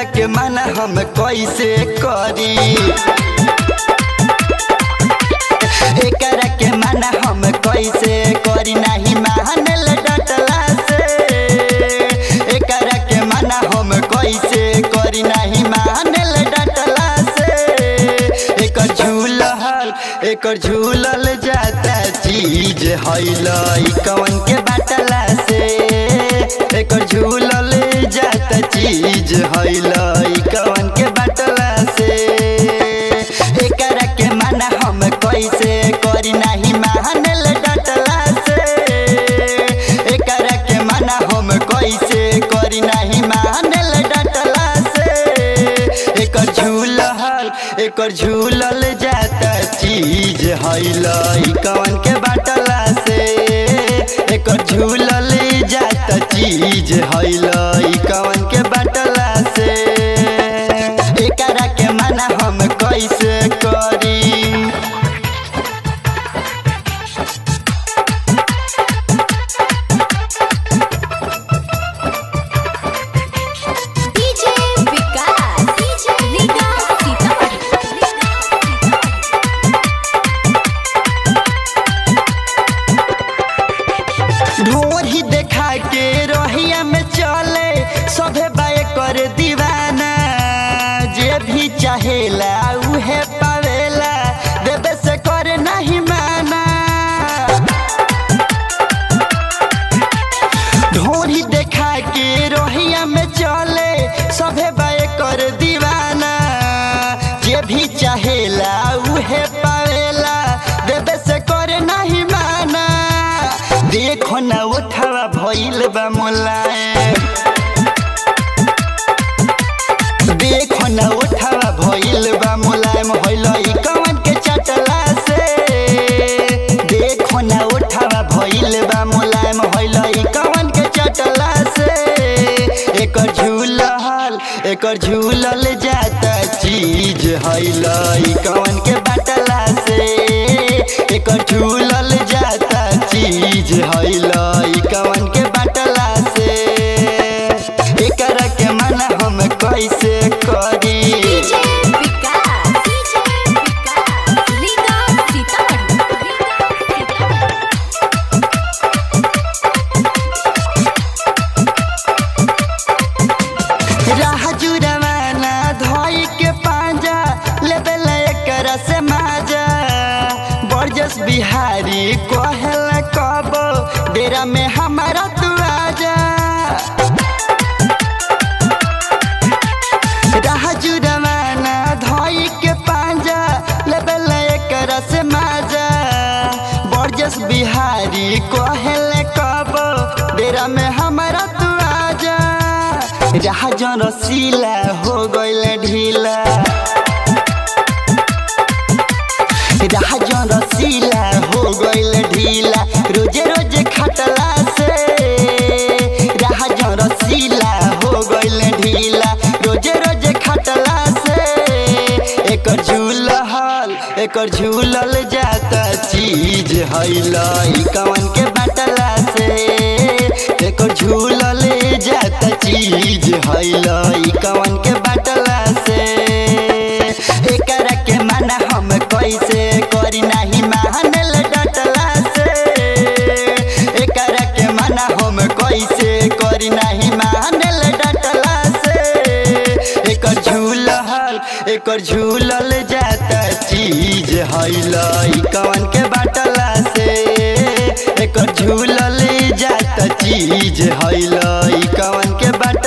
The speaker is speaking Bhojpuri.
एकरा के माना हम कैसे करी एकरा के माना हम कैसे करी नहीं मानल डटला से एकरा के माना हम कैसे करी नहीं मानल डटला से एकर झूलल एकर झूलल जाता चीज हैलई कवन के बाटला से एकर झूलल जाता चीज हैलई कवन के बाटला से एकरा के माना हम कैसे करी नहीं मानल डटला से एकरा के माना हम कैसे करी नहीं मानल डटला से एकर झूलल एकर झूलल जाता चीज हैलई कवन के बाटला से एकर झूलल जाता चीज हैलई कवन के बाटला से एकरा के माना हम कैसे करी डीजे विकास डीजे विकास ढोर ही देखा के रोहिया में चले सभे बाय कर दीवाना जे भी चाहेला उहे पावेला देवे से कर नहीं माना ढोरी देखा के रोहिया में चले सभे बाय कर दीवाना जे भी चाहेला उहे पावेला देवे से कर नहीं माना देखो ना उठावा भइल बा मुलायम देखो ना उठावा भइल बा मुलायम होइलई कवन के चटला से देखो ना उठावा भइल बा मुलायम होइलई कवन के चटला से एकर झूलल एकर झूलल जाता चीज हैलई कवन के बाटला से एकर झूलल जाता चीज हैलई कवन के बाटला से एकरा के माना हम कैसे करी डीजे विकास डीजे विकास रीगा सीतामढ़ी राह जुरवाना धोई के पांजा लेबल एकरा से माजा बरजस बिहारी कहल कब डेरा में हमारा तू आजा राह जुरवाना धोई के पांजा लेबल एकरा से माजा बरजस बिहारी कहल कब डेरा में हमारा तू आजा राह जन रसीला हो गइल ढीला राह जन रसीला हो गइल ढीला रोजे रोजे खटला से राह जन रसीला हो गइल ढीला रोजे रोजे खटला से एकर झूलल एकर झूलल जाता चीज हैलई कवन के बाटला से एकर झूलल जाता चीज हैलई कवन के बाटला से एकरा के माना हम कैसे करी नहीं मानल डटला से एकरा के माना हम कैसे करी नहीं मानल डटला से एकर झूलल एकर झूलल जाता चीज हैलई कवन के बाटला से एकर झूलल जाता चीज हैलई कवन के बाट